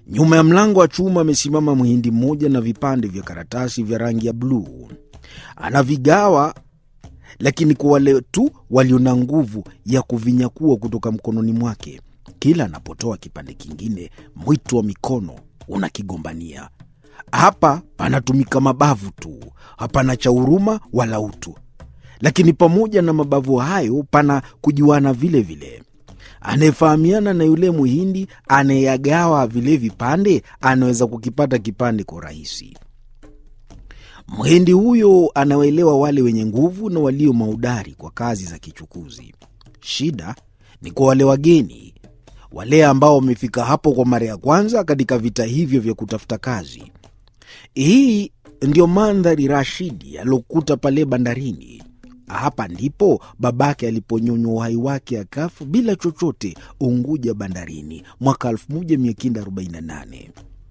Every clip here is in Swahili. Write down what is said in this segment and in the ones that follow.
Nyuma ya mlango wa chuma amesimama mhindi mmoja na vipande vya karatasi vya rangi ya bluu. Anavigawa, lakini kwa wale tu walio na nguvu ya kuvinyakua kutoka mkononi mwake. Kila anapotoa kipande kingine, mwito wa mikono unakigombania. Hapa panatumika mabavu tu, hapana cha huruma wala utu. Lakini pamoja na mabavu hayo, pana kujuana vile vile. Anayefahamiana na yule Mhindi anayagawa vile vipande anaweza kukipata kipande kwa urahisi. Mhindi huyo anawaelewa wale wenye nguvu na walio maudari kwa kazi za kichukuzi. Shida ni kwa wale wageni, wale ambao wamefika hapo kwa mara ya kwanza katika vita hivyo vya kutafuta kazi. Hii ndiyo mandhari Rashidi aliokuta pale bandarini. Hapa ndipo babake aliponyonywa uhai wake akafu bila chochote Unguja bandarini mwaka 1948.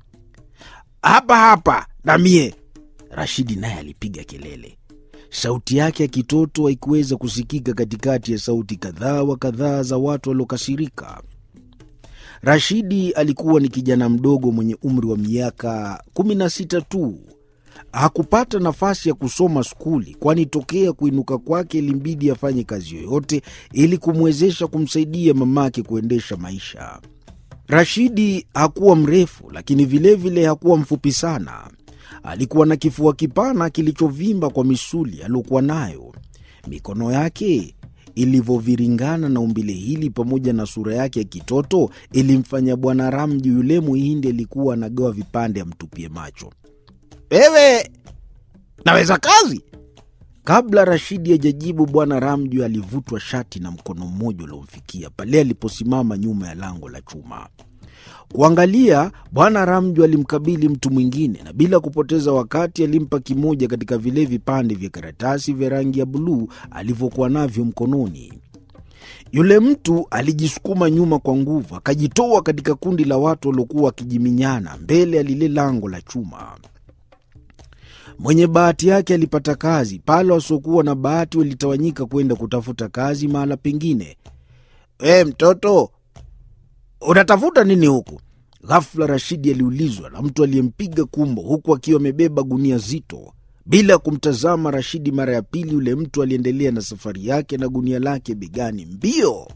Hapa hapa na mie, Rashidi naye alipiga kelele. Sauti yake ya kitoto haikuweza kusikika katikati ya sauti kadhaa wa kadhaa za watu waliokasirika. Rashidi alikuwa ni kijana mdogo mwenye umri wa miaka 16 tu. Hakupata nafasi ya kusoma skuli, kwani tokea kuinuka kwake ilimbidi afanye kazi yoyote ili kumwezesha kumsaidia mamake kuendesha maisha. Rashidi hakuwa mrefu, lakini vilevile vile hakuwa mfupi sana. Alikuwa na kifua kipana kilichovimba kwa misuli aliyokuwa nayo. Mikono yake ilivyoviringana na umbile hili pamoja na sura yake ya kitoto ilimfanya Bwana Ramju yule Muhindi alikuwa anagawa vipande amtupie macho. Wewe naweza kazi? Kabla Rashidi hajajibu, Bwana Ramju alivutwa shati na mkono mmoja uliomfikia pale aliposimama nyuma ya lango la chuma. Kuangalia, Bwana Ramju alimkabili mtu mwingine na bila kupoteza wakati alimpa kimoja katika vile vipande vya karatasi vya rangi ya buluu alivyokuwa navyo mkononi. Yule mtu alijisukuma nyuma kwa nguvu, akajitoa katika kundi la watu waliokuwa wakijiminyana mbele ya lile lango la chuma. Mwenye bahati yake alipata kazi pale, wasiokuwa na bahati walitawanyika kwenda kutafuta kazi mahala pengine. E, mtoto unatafuta nini huku? Ghafula Rashidi aliulizwa na mtu aliyempiga kumbo huku akiwa amebeba gunia zito. Bila ya kumtazama Rashidi mara ya pili, yule mtu aliendelea na safari yake na gunia lake begani mbio.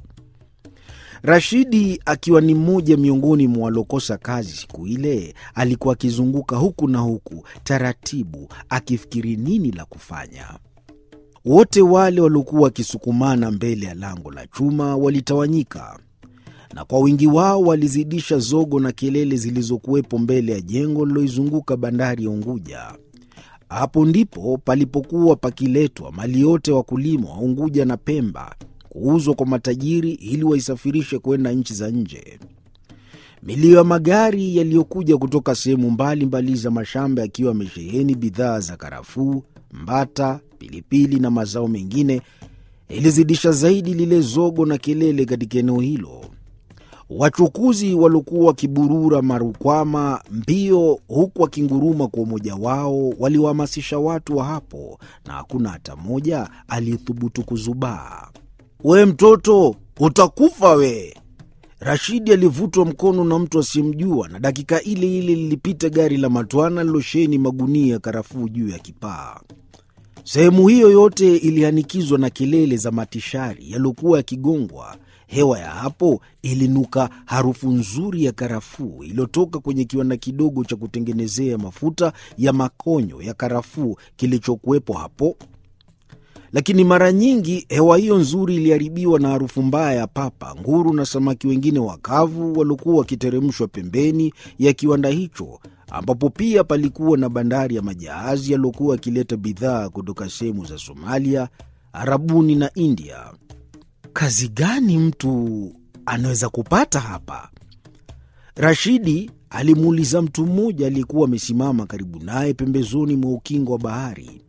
Rashidi akiwa ni mmoja miongoni mwa walokosa kazi siku ile, alikuwa akizunguka huku na huku taratibu, akifikiri nini la kufanya. Wote wale waliokuwa wakisukumana mbele ya lango la chuma walitawanyika, na kwa wingi wao walizidisha zogo na kelele zilizokuwepo mbele ya jengo liloizunguka bandari ya Unguja. Hapo ndipo palipokuwa pakiletwa mali yote wakulima wa Unguja na Pemba kuuzwa kwa matajiri ili waisafirishe kwenda nchi za nje. Milio ya magari yaliyokuja kutoka sehemu mbalimbali za mashamba yakiwa yamesheheni bidhaa za karafuu, mbata, pilipili na mazao mengine ilizidisha zaidi lile zogo na kelele katika eneo hilo. Wachukuzi waliokuwa wakiburura marukwama mbio, huku wakinguruma kwa umoja wao, waliwahamasisha watu wa hapo, na hakuna hata mmoja aliyethubutu kuzubaa. We mtoto, utakufa we! Rashidi alivutwa mkono na mtu asiyemjua, na dakika ile ile lilipita gari la matwana lilosheni magunia ya karafuu juu ya kipaa. Sehemu hiyo yote ilihanikizwa na kelele za matishari yaliyokuwa yakigongwa. Hewa ya hapo ilinuka harufu nzuri ya karafuu iliyotoka kwenye kiwanda kidogo cha kutengenezea mafuta ya makonyo ya karafuu kilichokuwepo hapo lakini mara nyingi hewa hiyo nzuri iliharibiwa na harufu mbaya ya papa, nguru na samaki wengine wakavu waliokuwa wakiteremshwa pembeni ya kiwanda hicho, ambapo pia palikuwa na bandari ya majahazi yaliyokuwa yakileta bidhaa kutoka sehemu za Somalia, Arabuni na India. Kazi gani mtu anaweza kupata hapa? Rashidi alimuuliza mtu mmoja aliyekuwa amesimama karibu naye pembezoni mwa ukingo wa bahari.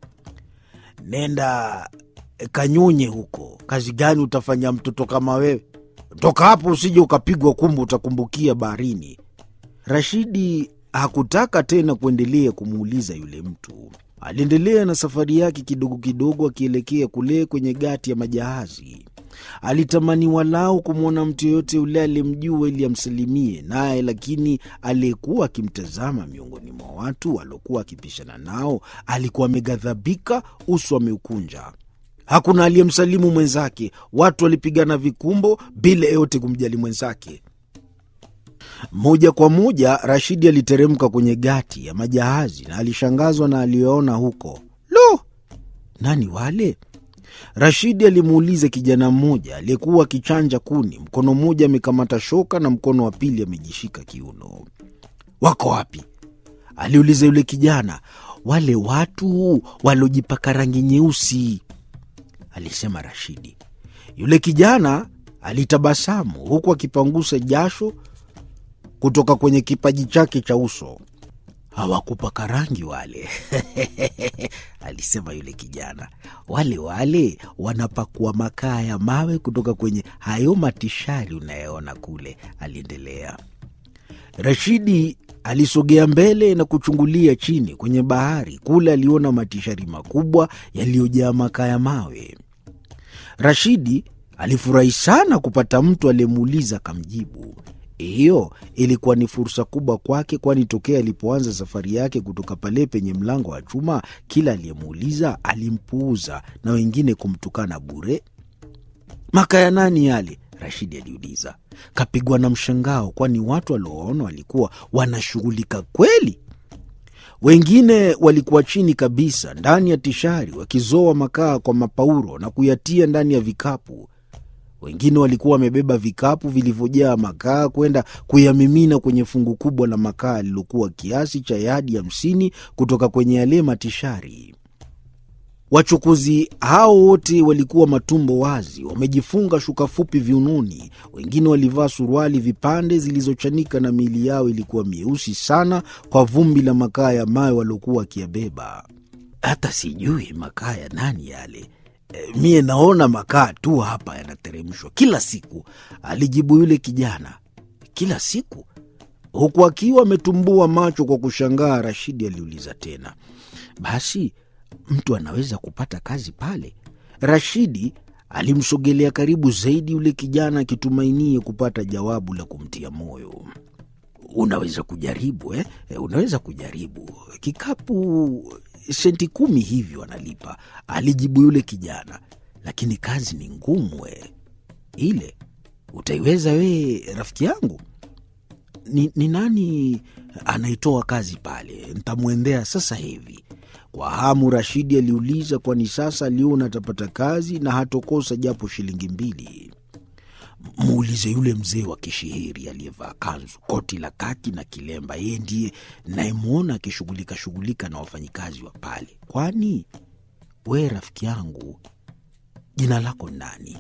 Nenda kanyonye huko. Kazi gani utafanya mtoto kama wewe? Toka hapo usije ukapigwa kumbu, utakumbukia baharini. Rashidi hakutaka tena kuendelea kumuuliza yule mtu. Aliendelea na safari yake kidogo kidogo, akielekea kule kwenye gati ya majahazi. Alitamani walau kumwona mtu yeyote yule aliyemjua ili amsalimie naye, lakini aliyekuwa akimtazama miongoni mwa watu waliokuwa akipishana nao alikuwa ameghadhabika, uso ameukunja. Hakuna aliyemsalimu mwenzake. Watu walipigana vikumbo bila yeyote kumjali mwenzake. Moja kwa moja Rashidi aliteremka kwenye gati ya majahazi na alishangazwa na aliyoona huko. Lo, nani wale? Rashidi alimuuliza kijana mmoja aliyekuwa akichanja kuni, mkono mmoja amekamata shoka na mkono wa pili amejishika kiuno. Wako wapi? aliuliza yule kijana. Wale watu waliojipaka rangi nyeusi, alisema Rashidi. Yule kijana alitabasamu huku akipangusa jasho kutoka kwenye kipaji chake cha uso. Hawakupaka rangi wale alisema yule kijana. Wale wale wanapakua makaa ya mawe kutoka kwenye hayo matishari unayoona kule, aliendelea. Rashidi alisogea mbele na kuchungulia chini kwenye bahari. Kule aliona matishari makubwa yaliyojaa makaa ya mawe. Rashidi alifurahi sana kupata mtu aliyemuuliza akamjibu. Hiyo ilikuwa ni fursa kubwa kwake, kwani tokea alipoanza safari yake kutoka pale penye mlango wa chuma, kila aliyemuuliza alimpuuza na wengine kumtukana bure. Makaa ya nani yale? Rashidi aliuliza. Kapigwa na mshangao, kwani watu walioona walikuwa wanashughulika kweli. Wengine walikuwa chini kabisa ndani ya tishari, wakizoa makaa kwa mapauro na kuyatia ndani ya vikapu. Wengine walikuwa wamebeba vikapu vilivyojaa makaa kwenda kuyamimina kwenye fungu kubwa la makaa lililokuwa kiasi cha yadi hamsini kutoka kwenye yale matishari. Wachukuzi hao wote walikuwa matumbo wazi, wamejifunga shuka fupi viunoni. Wengine walivaa suruali vipande zilizochanika na miili yao ilikuwa mieusi sana kwa vumbi la makaa ya mawe waliokuwa wakiyabeba. Hata sijui makaa ya nani yale E, mie naona makaa tu hapa yanateremshwa kila siku, alijibu yule kijana. Kila siku? Huku akiwa ametumbua macho kwa kushangaa, Rashidi aliuliza tena, basi mtu anaweza kupata kazi pale? Rashidi alimsogelea karibu zaidi yule kijana, akitumainie kupata jawabu la kumtia moyo. Unaweza kujaribu eh? Unaweza kujaribu kikapu senti kumi hivyo analipa, alijibu yule kijana. Lakini kazi ni ngumu we. Ile utaiweza wee, rafiki yangu? Ni, ni nani anaitoa kazi pale? Ntamwendea sasa hivi. Kwa hamu Rashidi aliuliza, kwani sasa aliona atapata kazi na hatokosa japo shilingi mbili. Muulize yule mzee wa kishihiri aliyevaa kanzu, koti la kaki na kilemba. Yeye ndiye nayemwona akishughulika shughulika na wafanyikazi wa pale. Kwani we rafiki yangu, jina lako nani?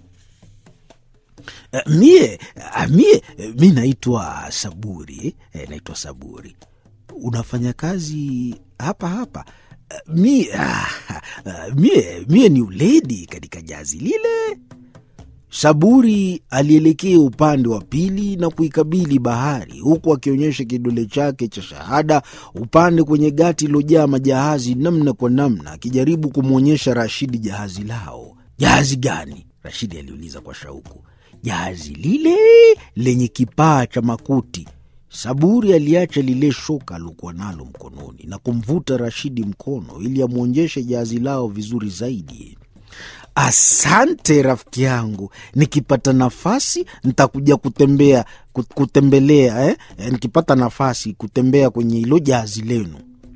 Uh, mie uh, mie uh, mi naitwa Saburi eh, naitwa Saburi. Unafanya kazi hapa hapa? Uh, mie, uh, uh, mie, mie ni uledi katika jazi lile Saburi alielekea upande wa pili na kuikabili bahari huku akionyesha kidole chake cha shahada upande kwenye gati ilojaa majahazi namna kwa namna, akijaribu kumwonyesha Rashidi jahazi lao. Jahazi gani? Rashidi aliuliza kwa shauku. Jahazi lile lenye kipaa cha makuti. Saburi aliacha lile shoka aliokuwa nalo mkononi na kumvuta Rashidi mkono ili amwonyeshe jahazi lao vizuri zaidi. Asante rafiki yangu, nikipata nafasi nitakuja kutembea kutembelea eh? Nikipata nafasi kutembea kwenye hilo jahazi lenu,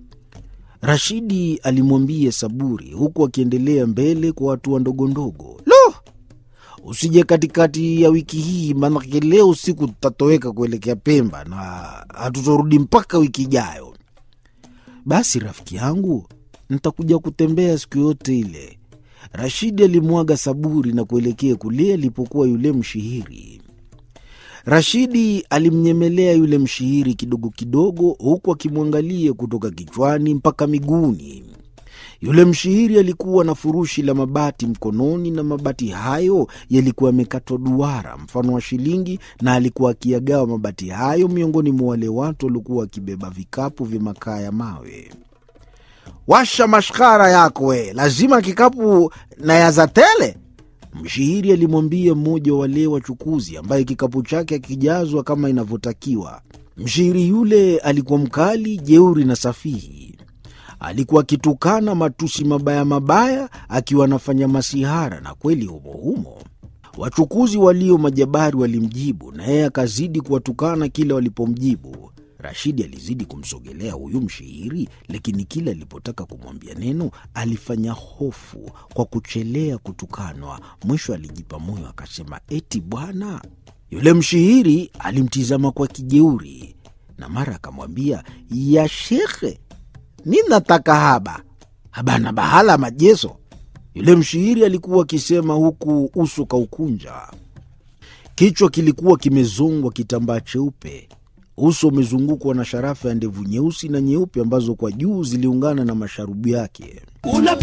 Rashidi alimwambia Saburi huku akiendelea mbele kwa hatua ndogo ndogo. Lo, usije katikati ya wiki hii, maanake leo usiku tutatoweka kuelekea Pemba na hatutorudi mpaka wiki ijayo. Basi rafiki yangu, nitakuja kutembea siku yote ile. Rashidi alimwaga Saburi na kuelekea kule alipokuwa yule mshihiri. Rashidi alimnyemelea yule mshihiri kidogo kidogo, huku akimwangalia kutoka kichwani mpaka miguuni. Yule mshihiri alikuwa na furushi la mabati mkononi, na mabati hayo yalikuwa yamekatwa duara mfano wa shilingi, na alikuwa akiyagawa mabati hayo miongoni mwa wale watu waliokuwa wakibeba vikapu vya makaa ya mawe. Washa mashkara yako we, lazima kikapu na yaza tele. Mshihiri alimwambia mmoja wa wale wachukuzi ambaye kikapu chake akijazwa kama inavyotakiwa. Mshihiri yule alikuwa mkali, jeuri na safihi. Alikuwa akitukana matusi mabaya mabaya, akiwa anafanya masihara, na kweli humo humo wachukuzi walio majabari walimjibu, na yeye akazidi kuwatukana kila walipomjibu. Rashidi alizidi kumsogelea huyu mshihiri, lakini kila alipotaka kumwambia neno alifanya hofu kwa kuchelea kutukanwa. Mwisho alijipa moyo akasema, eti bwana. Yule mshihiri alimtizama kwa kijeuri na mara akamwambia, ya shekhe, mi nataka haba habana bahala majeso. Yule mshihiri alikuwa akisema huku uso kaukunja. Kichwa kilikuwa kimezongwa kitambaa cheupe, uso umezungukwa na sharafa ya ndevu nyeusi na nyeupe ambazo kwa juu ziliungana na masharubu yake.